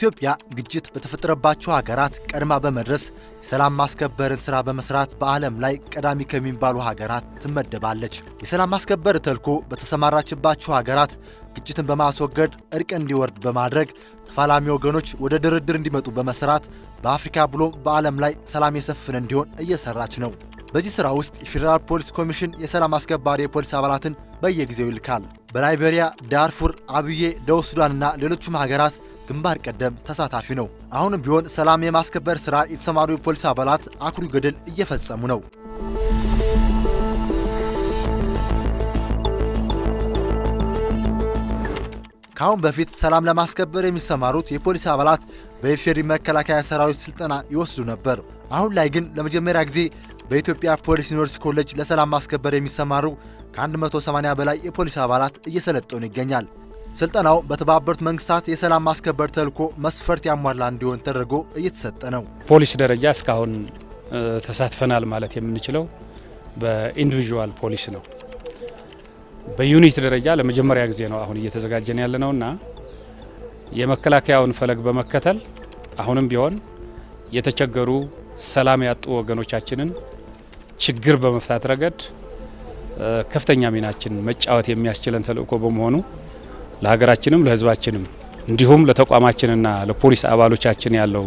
ኢትዮጵያ ግጭት በተፈጠረባቸው ሀገራት ቀድማ በመድረስ የሰላም ማስከበርን ሥራ በመስራት በዓለም ላይ ቀዳሚ ከሚባሉ ሀገራት ትመደባለች። የሰላም ማስከበር ተልዕኮ በተሰማራችባቸው ሀገራት ግጭትን በማስወገድ እርቅ እንዲወርድ በማድረግ ተፋላሚ ወገኖች ወደ ድርድር እንዲመጡ በመስራት በአፍሪካ ብሎም በዓለም ላይ ሰላም የሰፍን እንዲሆን እየሰራች ነው። በዚህ ሥራ ውስጥ የፌዴራል ፖሊስ ኮሚሽን የሰላም አስከባሪ የፖሊስ አባላትን በየጊዜው ይልካል። በላይቤሪያ፣ ዳርፉር፣ አብዬ፣ ደቡብ ሱዳንና ሌሎችም ሀገራት ግንባር ቀደም ተሳታፊ ነው። አሁንም ቢሆን ሰላም የማስከበር ሥራ የተሰማሩ የፖሊስ አባላት አኩሪ ገድል እየፈጸሙ ነው። ከአሁን በፊት ሰላም ለማስከበር የሚሰማሩት የፖሊስ አባላት በኢፌዴሪ መከላከያ ሰራዊት ስልጠና ይወስዱ ነበር። አሁን ላይ ግን ለመጀመሪያ ጊዜ በኢትዮጵያ ፖሊስ ዩኒቨርሲቲ ኮሌጅ ለሰላም ማስከበር የሚሰማሩ ከ180 በላይ የፖሊስ አባላት እየሰለጠኑ ይገኛል። ስልጠናው በተባበሩት መንግስታት የሰላም ማስከበር ተልዕኮ መስፈርት ያሟላ እንዲሆን ተደርጎ እየተሰጠ ነው። ፖሊስ ደረጃ እስካሁን ተሳትፈናል ማለት የምንችለው በኢንዲቪዥዋል ፖሊስ ነው። በዩኒት ደረጃ ለመጀመሪያ ጊዜ ነው አሁን እየተዘጋጀን ያለ ነውና የመከላከያውን ፈለግ በመከተል አሁንም ቢሆን የተቸገሩ ሰላም ያጡ ወገኖቻችንን ችግር በመፍታት ረገድ ከፍተኛ ሚናችን መጫወት የሚያስችለን ተልዕኮ በመሆኑ ለሀገራችንም ለሕዝባችንም እንዲሁም ለተቋማችንና ለፖሊስ አባሎቻችን ያለው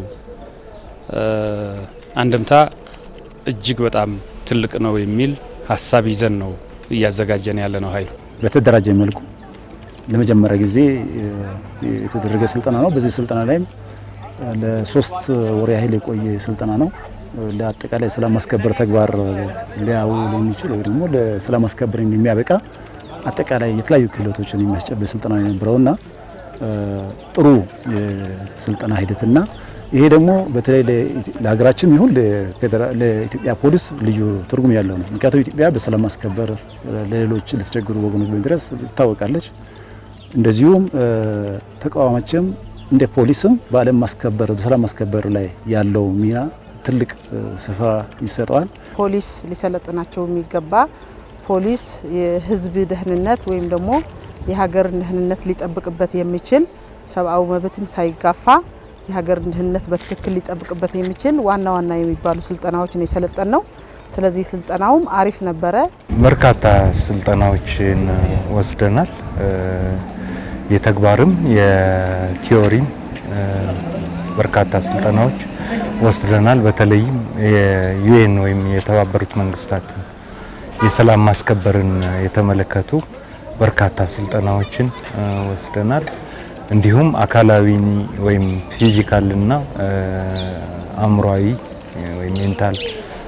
አንድምታ እጅግ በጣም ትልቅ ነው የሚል ሀሳብ ይዘን ነው እያዘጋጀን ያለ ነው። ኃይሉ በተደራጀ መልኩ ለመጀመሪያ ጊዜ የተደረገ ስልጠና ነው። በዚህ ስልጠና ላይም ለሶስት ወር ያህል የቆየ ስልጠና ነው። ለአጠቃላይ ሰላም ማስከበር ተግባር ሊያውል የሚችል ወይ ደግሞ ለሰላም ማስከበር የሚያበቃ አጠቃላይ የተለያዩ ክህሎቶችን የሚያስጨብጥ ስልጠና የነበረውና ጥሩ የስልጠና ሂደትና ይሄ ደግሞ በተለይ ለሀገራችን ይሁን ለኢትዮጵያ ፖሊስ ልዩ ትርጉም ያለው ነው። ምክንያቱም ኢትዮጵያ በሰላም ማስከበር ለሌሎች ለተቸገሩ ወገኖች በመድረስ ትታወቃለች። እንደዚሁም ተቋማችም እንደ ፖሊስም በዓለም ማስከበር በሰላም ማስከበር ላይ ያለው ሚና ትልቅ ስፍራ ይሰጠዋል። ፖሊስ ሊሰለጥናቸው የሚገባ ፖሊስ የሕዝብ ደህንነት ወይም ደግሞ የሀገርን ደህንነት ሊጠብቅበት የሚችል ሰብአዊ መብትም ሳይጋፋ የሀገርን ደህንነት በትክክል ሊጠብቅበት የሚችል ዋና ዋና የሚባሉ ስልጠናዎችን የሰለጠን ነው። ስለዚህ ስልጠናውም አሪፍ ነበረ። በርካታ ስልጠናዎችን ወስደናል። የተግባርም የቲዮሪም በርካታ ስልጠናዎች ወስደናል። በተለይም የዩኤን ወይም የተባበሩት መንግስታት የሰላም ማስከበርን የተመለከቱ በርካታ ስልጠናዎችን ወስደናል። እንዲሁም አካላዊ ወይም ፊዚካልና አእምሯዊ ወይም ሜንታል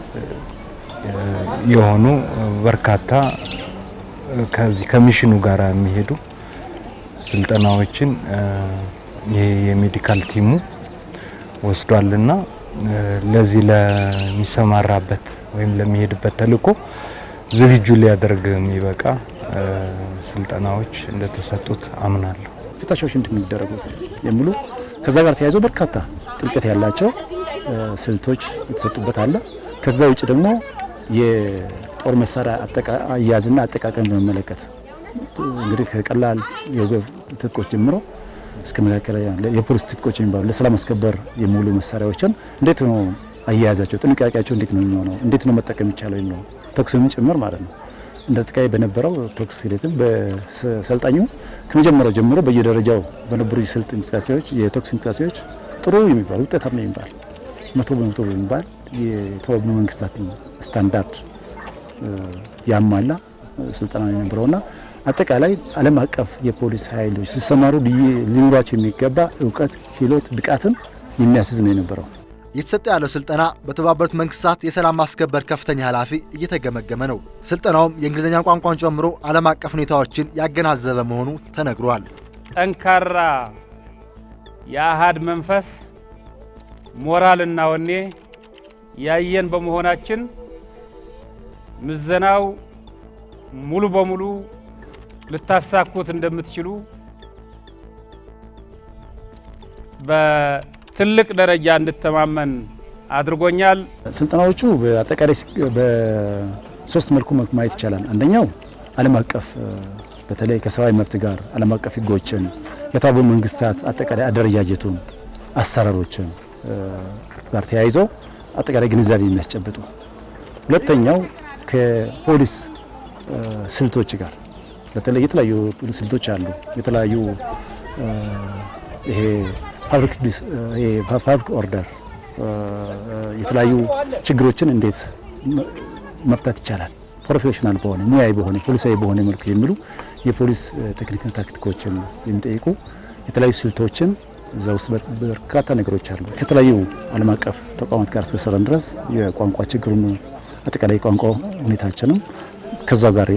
የሆኑ በርካታ ከዚህ ከሚሽኑ ጋር የሚሄዱ ስልጠናዎችን ይሄ የሜዲካል ቲሙ ወስዷልና ለዚህ ለሚሰማራበት ወይም ለሚሄድበት ተልዕኮ ዝግጁ ሊያደርግ የሚበቃ ስልጠናዎች እንደተሰጡት አምናለሁ። ፍተሻዎች እንደሚደረጉት የሚሉ ከዛ ጋር ተያይዞ በርካታ ጥልቀት ያላቸው ስልቶች የተሰጡበት አለ። ከዛ ውጭ ደግሞ የጦር መሳሪያ አያያዝና አጠቃቀም በመመለከት እንግዲህ ከቀላል የወገብ ትጥቆች ጀምሮ እስከ መካከለኛ የፖሊስ ትጥቆች የሚባሉ ለሰላም ማስከበር የሚውሉ መሳሪያዎችን እንዴት ነው አያያዛቸው፣ ጥንቃቄያቸው እንዴት ነው የሚሆነው፣ እንዴት ነው መጠቀም ይቻለው ነው ተኩስም ጭምር ማለት ነው። እንደ አጠቃላይ በነበረው ተኩስ ሂደትም በሰልጣኙ ከመጀመሪያው ጀምሮ በየደረጃው በነበሩ የስልት እንቅስቃሴዎች የተኩስ እንቅስቃሴዎች ጥሩ የሚባል ውጤታማ የሚባል መቶ በመቶ የሚባል የተባበሩት መንግስታት ስታንዳርድ ያሟላ ስልጠና ነው የነበረውና አጠቃላይ ዓለም አቀፍ የፖሊስ ኃይሎች ሲሰማሩ ሊኖራቸው የሚገባ እውቀት፣ ክህሎት፣ ብቃትን የሚያስዝ ነው የነበረው። እየተሰጠ ያለው ስልጠና በተባበሩት መንግስታት የሰላም ማስከበር ከፍተኛ ኃላፊ እየተገመገመ ነው። ስልጠናውም የእንግሊዝኛ ቋንቋን ጨምሮ ዓለም አቀፍ ሁኔታዎችን ያገናዘበ መሆኑ ተነግሯል። ጠንካራ የአሃድ መንፈስ ሞራልና ወኔ ያየን በመሆናችን ምዘናው ሙሉ በሙሉ ልታሳኩት እንደምትችሉ በትልቅ ደረጃ እንድተማመን አድርጎኛል። ስልጠናዎቹ በአጠቃላይ በሶስት መልኩ ማየት ይቻላል። አንደኛው ዓለም አቀፍ በተለይ ከሰብአዊ መብት ጋር ዓለም አቀፍ ሕጎችን የተባበሩት መንግስታት አጠቃላይ አደረጃጀቱን አሰራሮችን ጋር ተያይዘው አጠቃላይ ግንዛቤ የሚያስጨብጡ ሁለተኛው ከፖሊስ ስልቶች ጋር በተለይ የተለያዩ ስልቶች አሉ። የተለያዩ ይሄ ፓብሊክ ኦርደር የተለያዩ ችግሮችን እንዴት መፍታት ይቻላል ፕሮፌሽናል በሆነ ሙያዊ በሆነ ፖሊሳዊ በሆነ መልኩ የሚሉ የፖሊስ ቴክኒክና ታክቲኮችን የሚጠይቁ የተለያዩ ስልቶችን እዛ ውስጥ በርካታ ነገሮች አሉ። ከተለያዩ ዓለም አቀፍ ተቋማት ጋር እስከሰራን ድረስ የቋንቋ ችግሩን አጠቃላይ ቋንቋ ሁኔታችንም ከዛው ጋር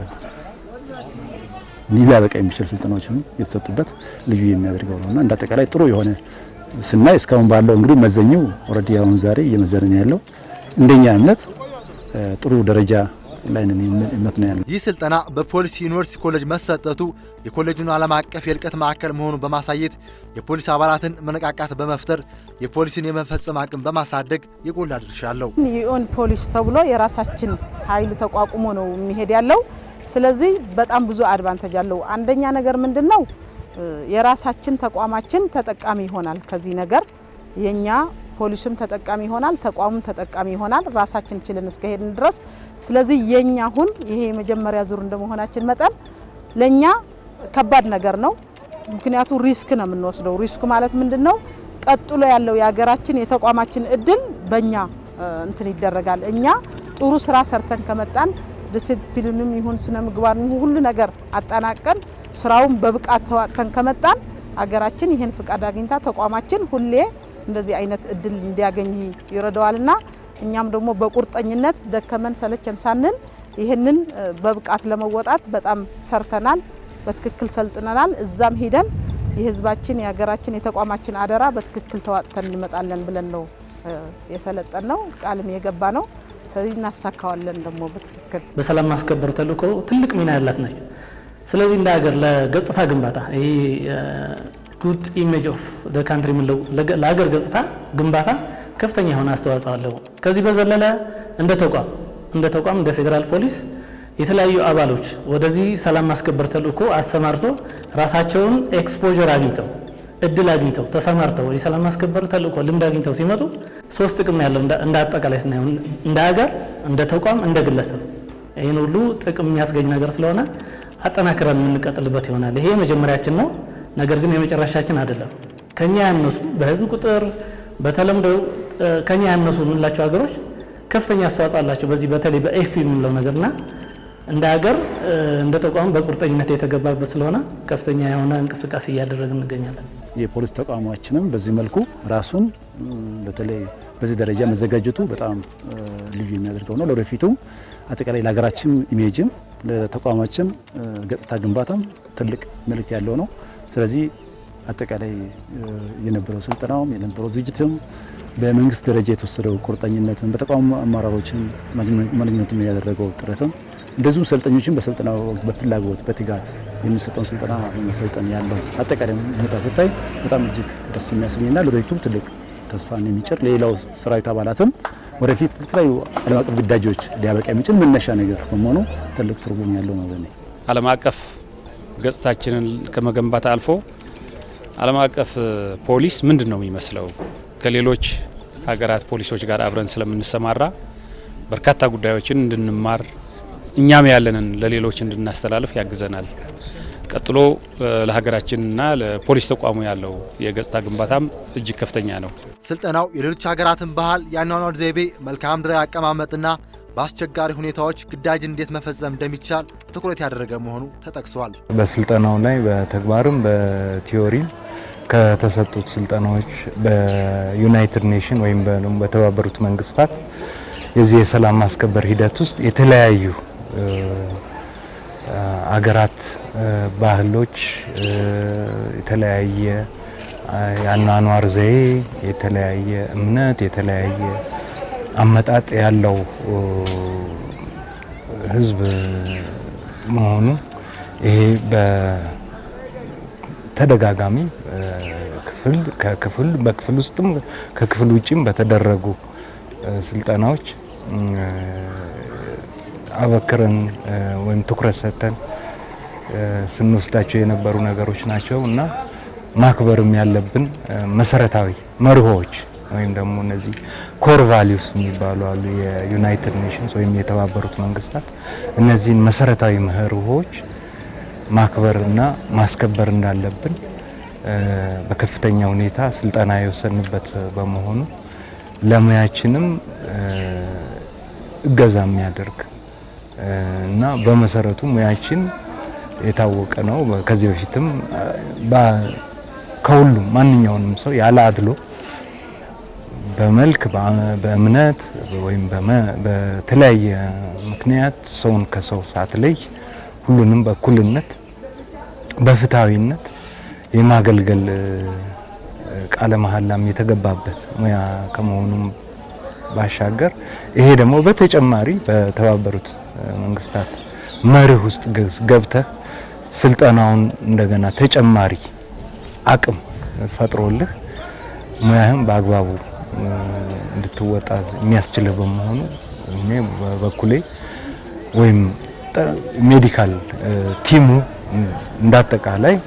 ሊያበቃ የሚችል ስልጠናዎችን የተሰጡበት ልዩ የሚያደርገው ነውና እንደ አጠቃላይ ጥሩ የሆነ ስናይ እስካሁን ባለው እንግዲህ መዘኘው ኦልሬዲ አሁን ዛሬ እየመዘንን ያለው እንደኛ እምነት ጥሩ ደረጃ ላይ ነን የሚል እምነት ነው ያለው። ይህ ስልጠና በፖሊስ ዩኒቨርሲቲ ኮሌጅ መሰጠቱ የኮሌጁን ዓለም አቀፍ የልቀት ማዕከል መሆኑን በማሳየት የፖሊስ አባላትን መነቃቃት በመፍጠር የፖሊስን የመፈጸም አቅም በማሳደግ የጎላ ድርሻ አለው። የኦን ፖሊስ ተብሎ የራሳችን ኃይል ተቋቁሞ ነው የሚሄድ ያለው። ስለዚህ በጣም ብዙ አድቫንቴጅ አለው። አንደኛ ነገር ምንድን ነው የራሳችን ተቋማችን ተጠቃሚ ይሆናል። ከዚህ ነገር የኛ ፖሊሱም ተጠቃሚ ይሆናል፣ ተቋሙም ተጠቃሚ ይሆናል፣ ራሳችን ችልን እስከሄድን ድረስ። ስለዚህ የኛ አሁን ይሄ የመጀመሪያ ዙር እንደመሆናችን መጠን ለኛ ከባድ ነገር ነው። ምክንያቱ ሪስክ ነው የምንወስደው። ሪስክ ማለት ምንድን ነው? ቀጥሎ ያለው የሀገራችን የተቋማችን እድል በእኛ እንትን ይደረጋል። እኛ ጥሩ ስራ ሰርተን ከመጣን ዲሲፕሊንም ይሁን ስነ ምግባር ይሁን ሁሉ ነገር አጠናቀን ስራውን በብቃት ተዋጥተን ከመጣን አገራችን ይህን ፍቃድ አግኝታ ተቋማችን ሁሌ እንደዚህ አይነት እድል እንዲያገኝ ይረዳዋልና እኛም ደግሞ በቁርጠኝነት ደከመን ሰለቸን ሳንል ይህንን በብቃት ለመወጣት በጣም ሰርተናል። በትክክል ሰልጥነናል። እዛም ሂደን የህዝባችን የሀገራችን የተቋማችን አደራ በትክክል ተዋጥተን እንመጣለን ብለን ነው የሰለጠን ነው ቃልም የገባ ነው። ስለዚህ እናሳካዋለን ደግሞ በትክክል በሰላም ማስከበር ተልእኮ ትልቅ ሚና ያላት ነች። ስለዚህ እንደ ሀገር ለገጽታ ግንባታ ይሄ ጉድ ኢሜጅ ኦፍ ካንትሪ የምንለው ለሀገር ገጽታ ግንባታ ከፍተኛ የሆነ አስተዋጽኦ አለው። ከዚህ በዘለለ እንደ ተቋም እንደ ተቋም እንደ ፌዴራል ፖሊስ የተለያዩ አባሎች ወደዚህ ሰላም ማስከበር ተልእኮ አሰማርቶ ራሳቸውን ኤክስፖዠር አግኝተው እድል አግኝተው ተሰማርተው የሰላም ማስከበር ተልእኮ ልምድ አግኝተው ሲመጡ ሶስት ጥቅም ያለው እንደ አጠቃላይ ስናየው እንደ ሀገር፣ እንደ ተቋም፣ እንደ ግለሰብ ይህን ሁሉ ጥቅም የሚያስገኝ ነገር ስለሆነ አጠናክረን የምንቀጥልበት ይሆናል። ይሄ መጀመሪያችን ነው። ነገር ግን የመጨረሻችን አይደለም። ከኛ ያነሱ በህዝብ ቁጥር በተለምዶ ከኛ ያነሱ የምንላቸው ሀገሮች ከፍተኛ አስተዋጽኦ አላቸው። በዚህ በተለይ በኤፍፒ የምንለው ነገርና እንደ ሀገር እንደ ተቋም በቁርጠኝነት የተገባበት ስለሆነ ከፍተኛ የሆነ እንቅስቃሴ እያደረግን እንገኛለን። የፖሊስ ተቋማችንም በዚህ መልኩ ራሱን በተለይ በዚህ ደረጃ መዘጋጀቱ በጣም ልዩ የሚያደርገው ነው። ለወደፊቱም አጠቃላይ ለሀገራችን ኢሜጅም ለተቋማችን ገጽታ ግንባታም ትልቅ መልእክት ያለው ነው። ስለዚህ አጠቃላይ የነበረው ስልጠናውም የነበረው ዝግጅትም በመንግስት ደረጃ የተወሰደው ቁርጠኝነትም በተቋሙ አመራሮችን ማንኛቱም ያደረገው ጥረትም እንደዚሁም ሰልጠኞችን በስልጠናው በፍላጎት በትጋት የሚሰጠውን ስልጠና በመሰልጠን ያለው አጠቃላይ ሁኔታ ስታይ በጣም እጅግ ደስ የሚያሰኝና ለወደፊቱም ትልቅ ተስፋን የሚጭር ለሌላው ሰራዊት አባላትም ወደፊት የተለያዩ ዓለም አቀፍ ግዳጆች ሊያበቃ የሚችል መነሻ ነገር በመሆኑ ትልቅ ትርጉም ያለው ነው ለኔ። ዓለም አቀፍ ገጽታችንን ከመገንባት አልፎ ዓለም አቀፍ ፖሊስ ምንድን ነው የሚመስለው ከሌሎች ሀገራት ፖሊሶች ጋር አብረን ስለምንሰማራ በርካታ ጉዳዮችን እንድንማር እኛም ያለንን ለሌሎች እንድናስተላልፍ ያግዘናል። ቀጥሎ ለሀገራችንና ለፖሊስ ተቋሙ ያለው የገጽታ ግንባታም እጅግ ከፍተኛ ነው። ስልጠናው የሌሎች ሀገራትን ባህል፣ የአኗኗር ዘይቤ፣ መልክዓ ምድራዊ አቀማመጥና በአስቸጋሪ ሁኔታዎች ግዳጅ እንዴት መፈጸም እንደሚቻል ትኩረት ያደረገ መሆኑ ተጠቅሷል። በስልጠናው ላይ በተግባርም በቲዮሪም ከተሰጡት ስልጠናዎች በዩናይትድ ኔሽን ወይም በተባበሩት መንግስታት የዚህ የሰላም ማስከበር ሂደት ውስጥ የተለያዩ አገራት ባህሎች፣ የተለያየ የአኗኗር ዘዬ፣ የተለያየ እምነት፣ የተለያየ አመጣጥ ያለው ህዝብ መሆኑ ይሄ በተደጋጋሚ ክፍል ከክፍል በክፍል ውስጥም ከክፍል ውጭም በተደረጉ ስልጠናዎች አበክረን ወይም ትኩረት ሰጥተን ስንወስዳቸው የነበሩ ነገሮች ናቸው እና ማክበርም ያለብን መሰረታዊ መርሆዎች ወይም ደግሞ እነዚህ ኮር ቫሊዩስ የሚባሉ አሉ። የዩናይትድ ኔሽንስ ወይም የተባበሩት መንግስታት እነዚህን መሰረታዊ መርሆዎች ማክበርና ማስከበር እንዳለብን በከፍተኛ ሁኔታ ስልጠና የወሰንበት በመሆኑ ለሙያችንም እገዛ የሚያደርግ እና በመሰረቱ ሙያችን የታወቀ ነው። ከዚህ በፊትም ከሁሉም ማንኛውንም ሰው ያለ አድሎ በመልክ በእምነት ወይም በተለያየ ምክንያት ሰውን ከሰው ሳትለይ ሁሉንም በእኩልነት በፍትሐዊነት የማገልገል ቃለ መሀላም የተገባበት ሙያ ከመሆኑም ባሻገር ይሄ ደግሞ በተጨማሪ በተባበሩት መንግስታት መርህ ውስጥ ገብተህ ስልጠናውን እንደገና ተጨማሪ አቅም ፈጥሮልህ ሙያህም በአግባቡ እንድትወጣ የሚያስችልህ በመሆኑ እኔ በበኩሌ ወይም ሜዲካል ቲሙ እንዳጠቃላይ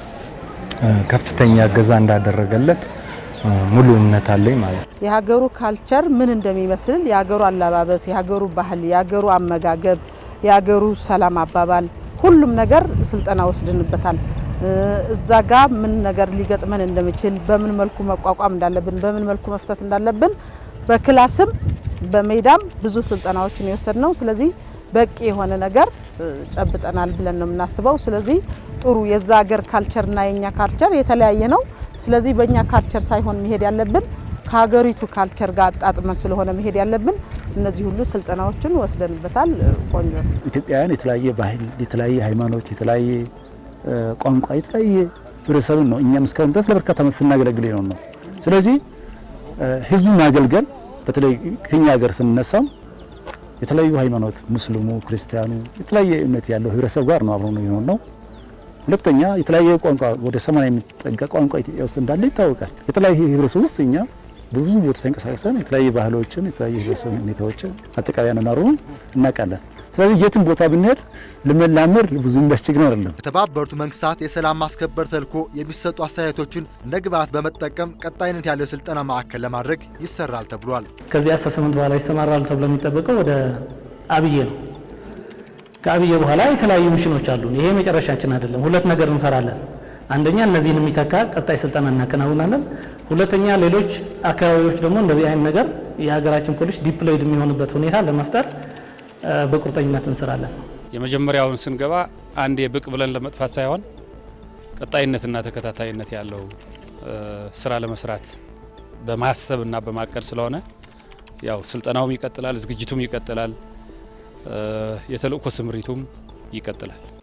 ከፍተኛ እገዛ እንዳደረገለት ሙሉ እምነት አለኝ ማለት ነው። የሀገሩ ካልቸር ምን እንደሚመስል የሀገሩ አለባበስ፣ የሀገሩ ባህል፣ የሀገሩ አመጋገብ፣ የሀገሩ ሰላም አባባል ሁሉም ነገር ስልጠና ወስድንበታል። እዛ ጋ ምን ነገር ሊገጥመን እንደሚችል በምን መልኩ መቋቋም እንዳለብን በምን መልኩ መፍታት እንዳለብን በክላስም በሜዳም ብዙ ስልጠናዎችን የወሰድ ነው። ስለዚህ በቂ የሆነ ነገር ጨብጠናል ብለን ነው የምናስበው። ስለዚህ ጥሩ የዛ ሀገር ካልቸርና የኛ ካልቸር የተለያየ ነው። ስለዚህ በእኛ ካልቸር ሳይሆን መሄድ ያለብን ከሀገሪቱ ካልቸር ጋር አጣጥመን ስለሆነ መሄድ ያለብን እነዚህ ሁሉ ስልጠናዎችን ወስደንበታል። ቆንጆ ነው። ኢትዮጵያውያን የተለያየ ባህል፣ የተለያየ ሃይማኖት፣ የተለያየ ቋንቋ፣ የተለያየ ህብረተሰብን ነው እኛም እስካሁን ድረስ ለበርካታ ዓመት ስናገለግል ነው ነው። ስለዚህ ህዝቡን ማገልገል በተለይ ከኛ ሀገር ስንነሳም የተለያዩ ሃይማኖት ሙስሊሙ፣ ክርስቲያኑ የተለያየ እምነት ያለው ህብረተሰብ ጋር ነው አብሮ ነው የሆነው ነው። ሁለተኛ የተለያየ ቋንቋ ወደ ሰማንያ የሚጠጋ ቋንቋ ኢትዮጵያ ውስጥ እንዳለ ይታወቃል። የተለያየ ህብረተሰብ ውስጥ እኛ በብዙ ቦታ ተንቀሳቅሰን የተለያየ ባህሎችን የተለያየ ህብረተሰብ ሁኔታዎችን አጠቃላይ አኗኗሩን እናውቃለን። ስለዚህ የትም ቦታ ብንሄድ ለመላመድ ብዙ የሚያስቸግር አይደለም። የተባበሩት መንግስታት የሰላም ማስከበር ተልዕኮ የሚሰጡ አስተያየቶችን እንደ ግብዓት በመጠቀም ቀጣይነት ያለው የስልጠና ማዕከል ለማድረግ ይሰራል ተብሏል። ከዚህ አሰስመንት በኋላ ይሰማራሉ ተብሎ የሚጠበቀው ወደ አብዬ ነው። ከአብዬ በኋላ የተለያዩ ሚሽኖች አሉ። ይሄ መጨረሻችን አይደለም። ሁለት ነገር እንሰራለን። አንደኛ እነዚህን የሚተካ ቀጣይ ስልጠና እናከናውናለን። ሁለተኛ ሌሎች አካባቢዎች ደግሞ እንደዚህ አይነት ነገር የሀገራችን ፖሊስ ዲፕሎይድ የሚሆንበት ሁኔታ ለመፍጠር በቁርጠኝነት እንሰራለን። የመጀመሪያውን ስንገባ አንድ የብቅ ብለን ለመጥፋት ሳይሆን ቀጣይነትና ተከታታይነት ያለው ስራ ለመስራት በማሰብና በማቀድ ስለሆነ ያው ስልጠናውም ይቀጥላል፣ ዝግጅቱም ይቀጥላል፣ የተልእኮ ስምሪቱም ይቀጥላል።